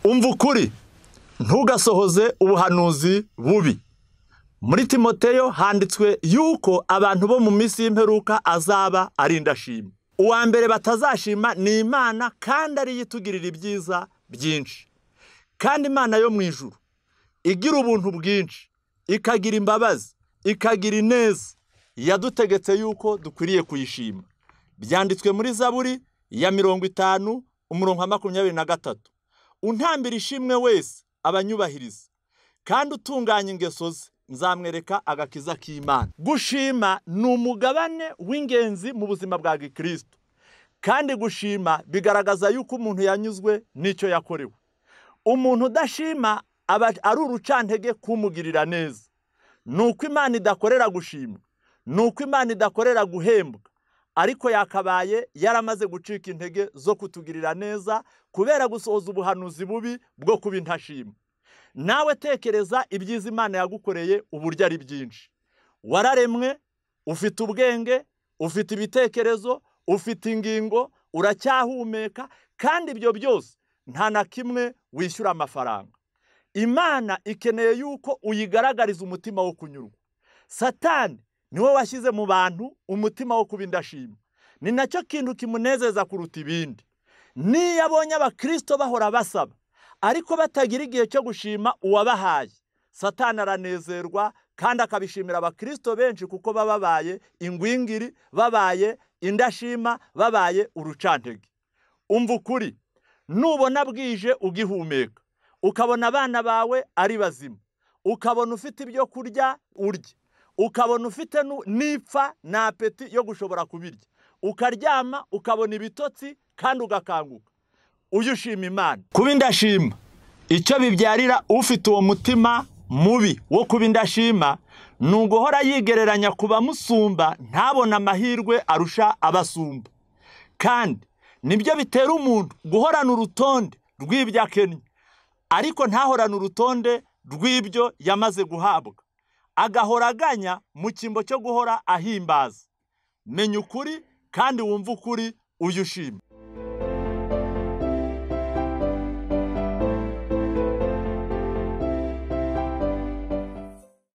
umva ukuri ntugasohoze ubuhanuzi bubi muri timoteyo handitswe yuko abantu bo mu minsi y'imperuka azaba ari indashima uwa mbere batazashima ni imana kandi ariyo itugirira ibyiza byinshi kandi imana yo mu ijuru igira ubuntu bwinshi ikagira imbabazi ikagira ineza yadutegetse yuko dukwiriye kuyishima byanditswe muri zaburi ya mirongo itanu umurongo wa makumyabiri na gatatu untambira ishimwe wese abanyubahiriza kandi utunganya ingeso ze nzamwereka agakiza k'imana gushima ni umugabane w'ingenzi mu buzima bwa gikristo kandi gushima bigaragaza yuko umuntu yanyuzwe n'icyo yakorewe umuntu udashima aba ari urucantege kumugirira neza ni uko imana idakorera gushima ni uko imana idakorera guhembwa ariko yakabaye yaramaze gucika intege zo kutugirira neza kubera gusohoza ubuhanuzi bubi bwo kuba intashima nawe tekereza ibyiza imana yagukoreye uburyo ari byinshi wararemwe ufite ubwenge ufite ibitekerezo ufite ingingo uracyahumeka kandi ibyo byose nta na kimwe wishyura amafaranga imana ikeneye yuko uyigaragariza umutima wo kunyurwa satani niwe washyize mu bantu umutima wo kuba indashima ni nacyo kintu kimunezeza kuruta ibindi niyo abonye abakirisito bahora basaba ariko batagira igihe cyo gushima uwabahaye satani aranezerwa kandi akabishimira abakirisito benshi kuko baba babaye ingwingiri babaye indashima babaye urucantege umva ukuri nubona bwije ugihumeka ukabona abana bawe ari bazima ukabona ufite ibyo kurya urya ukabona ufite n'ipfa na apeti yo gushobora kubirya ukaryama ukabona ibitotsi kandi ugakanguka uyu ushima imana kuba indashima icyo bibyarira ufite uwo mutima mubi wo kuba indashima ni uguhora yigereranya ku bamusumba ntabone amahirwe arusha abasumba kandi nibyo bitera umuntu guhorana urutonde rw'ibyo akenye ariko ntahorane urutonde rw'ibyo yamaze guhabwa agahora aganya mu cyimbo cyo guhora ahimbaza menya ukuri kandi wumve ukuri uyu ushima